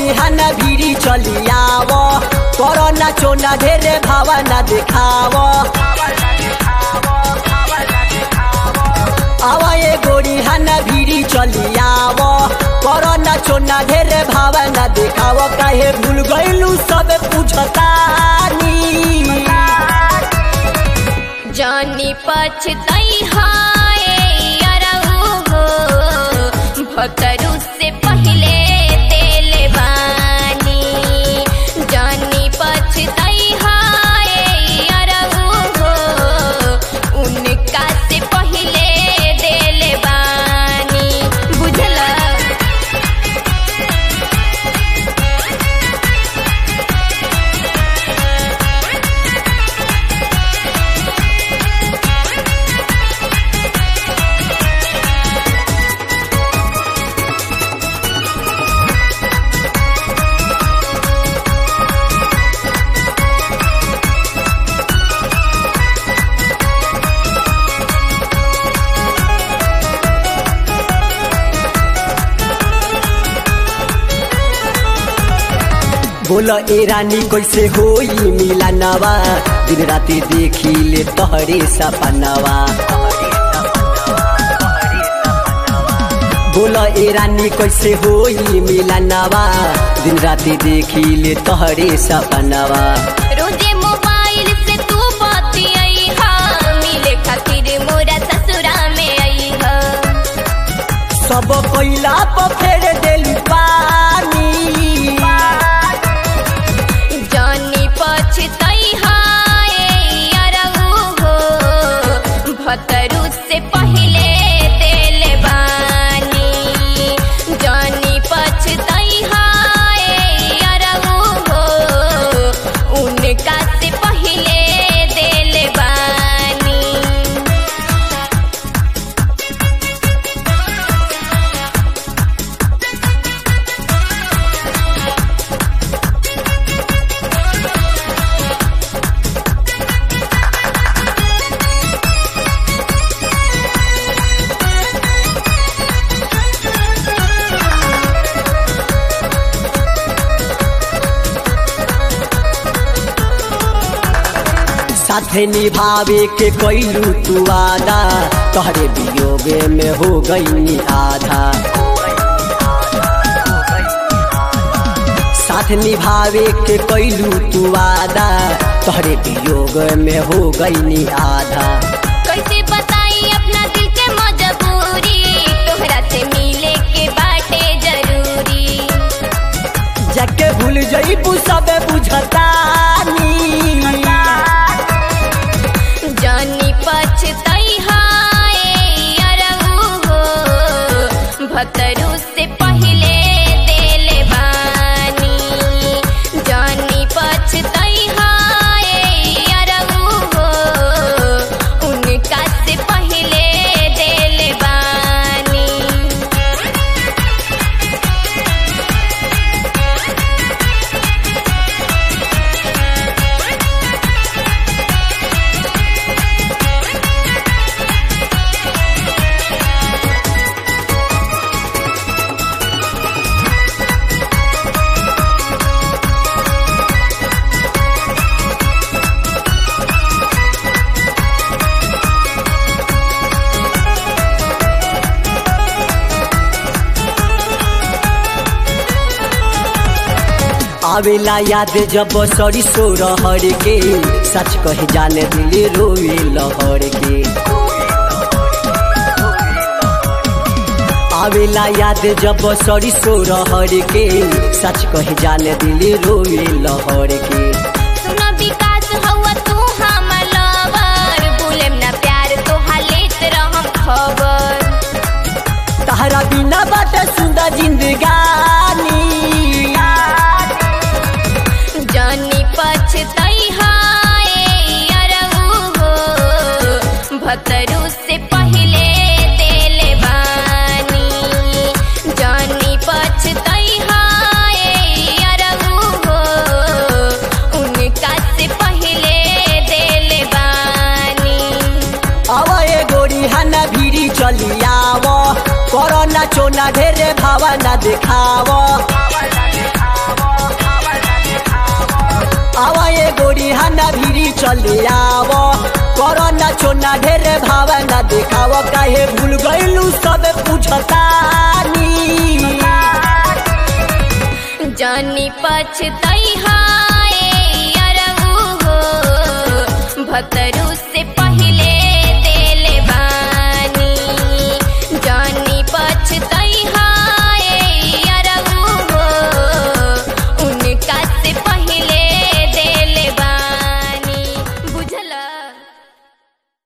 गोरी हाना भिरी चलियाव करना चोना ढेरे भावना देखाव आवा ये गोरी हाना भिरी चलियाव करना चोना ढेरे भावना देखाव काहे भूल गइलू सब पूछतानी जानी पछतई हाय अरऊ हो भतरू से पहले तेल बानी जानी पछतई हाय अरऊ हो उनका से पहले दिल बानी बुझला बोल ए रानी कैसे होई मिला नवा दिन राती देखी ले तोहरे सपनवा बोल ए रानी कैसे होई मिला नवा दिन राती देखी ले तोहरे सपनवा रोजे मोबाइल से तू बतियाई हा मिले खातिर मोरा ससुरा में आई हा सब कोइला पर फेर देली पानी जानी पछतई हाय अरऊ हो भतरू से पहले दिल बानी जानी पछतई हाय अरऊ हो उनका से पहले दिल बानी साथे निभावे के कैलू तू आदा तोहरे वियोगे में हो गई आधा साथ निभावे के कैलू तू आदा तोहरे वियोग में हो गई आधा कैसे बताई अपना दिल के मजबूरी तोहरा से मिले के बाटे जरूरी जाके भूल जईबू सब बुझतानी जानी पछतई हाय अरऊ हो भतरू से पहले दिल बानी जानी पछतई हाय अरऊ हो उनका से पहले दिल बानी आवेला याद जब सरिसो रहर के सच कहे जाने दिल रोए लहर के आवेला याद जब सरिसो रहर के सच कहे जाने दिल रोए लहर के सुना विकास हवा तू हमर लवर भूलेम ना प्यार तोहा लेत रहम खबर तहरा बिना बाटे सुंदर जिंदगानी जानी पछतई हाय अरऊ हो भतरू से पहले दिल बानी जानी पछतई हाय अरऊ हो उनका से पहले दिल बानी अब ए गोरी हाना भिरी चलियाव करना चोना ढेरे भावना देखाव चली आव करना छोना ढेरे भावना देखाव काहे भूल गइलू सब पूछतानी जानी पछतई हाय अरऊ हो भतरू